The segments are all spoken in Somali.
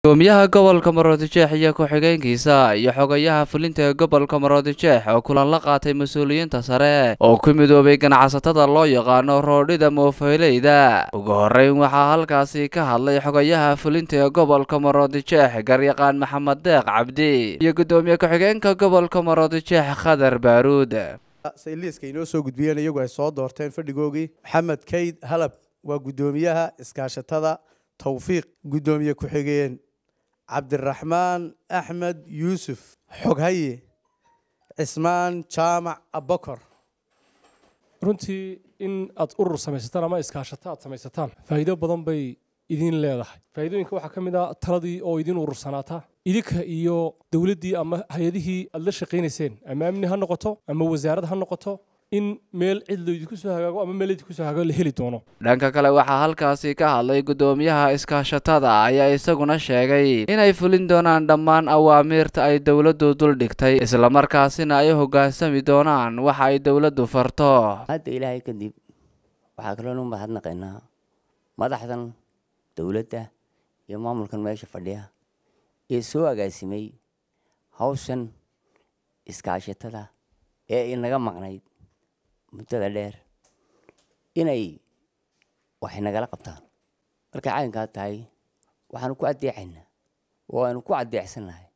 gudoomiyaha gobolka maroodijeex iyo ku-xigeenkiisa iyo xogayaha fulinta ee gobolka maroodijeex oo kulan la qaatay mas-uuliyiinta sare oo ku midoobay ganacsatada loo yaqaano roodhida moofeyleyda ugu horeyn waxaa halkaasi ka hadlay xogayaha fulinta ee gobolka maroodijeex garyaqaan maxamed deeq cabdi iyo gudoomiye ku-xigeenka gobolka maroodijeex khadar baaruud sayliiska inoo soo gudbiyeen iyagu ay soo doorteen fadhigoogii maxamed kayd halab waa guddoomiyaha iskaashatada tawfiiq guddoomiye ku-xigeen cabdiraxmaan axmed yuusuf xoghaye cismaan jaamac abakor runtii in aad urur samaysataan ama iskaashato aad samaysataan faa'iido badan bay idin leedahay faa'iidooyinka waxaa ka mid ah taladii oo idin urursanaata idinka iyo dowladdii ama hay-adihii aad la shaqaynayseen ama amni ha noqoto ama wasaarad ha noqoto in meel cid laydinku soo hagaago ama meel laydinku soo hagaago la heli doono dhanka kale waxaa halkaasi ka hadlay guddoomiyaha iskaashatada ayaa isaguna sheegay inay fulin doonaan dhammaan awaamiirta ay dowladdu duldhigtay islamarkaasina ay hoggaansami doonaan waxa ay dowladdu farto hadda ilaahay kadib waxaa kaloo nu mahadnaqaynaa madaxdan dowladda iyo maamulkan meesha fadhiya ee soo agaasimay hawshan iskaashatada ee inaga maqnayd muddada dheer inay waxay nagala qabtaan markay caynkaa tahay waxaanu ku addeecaynaa oo aanu ku addeecsannahay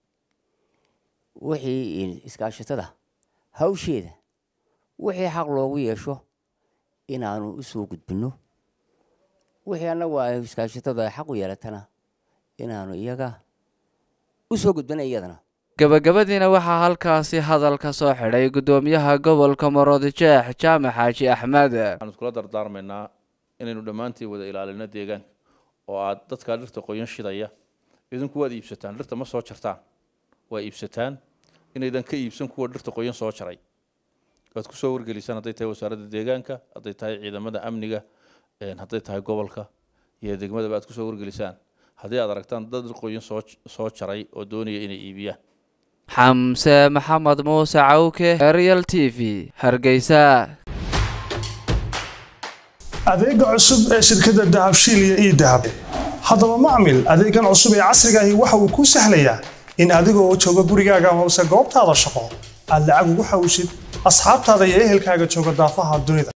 wixii iskaashatada hawsheeda wixii xaq loogu yeesho inaanu u soo gudbinno wixii annagu ay iskaashatada ay xaq u yeelatana inaanu iyaga u soo gudbina iyadana gabagabadiina waxaa halkaasi hadal ka soo xidhay guddoomiyaha gobolka maroodijeex jaamac xaaji axmed waxaan iskula dardaarmaynaa inaynu dhammaantiin wada ilaalino deegaanka oo aad dadkaa dhirta qoyan shidaya idinku waad iibsataan dhirta ma soo jartaan waa iibsataan inaydan ka iibsan kuwa dhirta qoyan soo jaray waad ku soo wargelisaan hadday tahay wasaaradda deegaanka hadday tahay ciidamada amniga hadday tahay gobolka iyo degmadaba aad kusoo wargelisaan haddii aad aragtaan dad dhir qoyan soo soo jaray oo doonaya inay iibiyaan xamse maxamed muuse cawke real t v hargeysa adeega cusub ee shirkadda dahabshiil iyo ii dahab haddaba macmil adeegan cusub ee casriga ahi waxa uu kuu sahlayaa in adiga oo jooga gurigaaga amase goobtaada shaqo aad lacag ugu xawshid asxaabtaada iyo ehelkaaga jooga daafaha dunida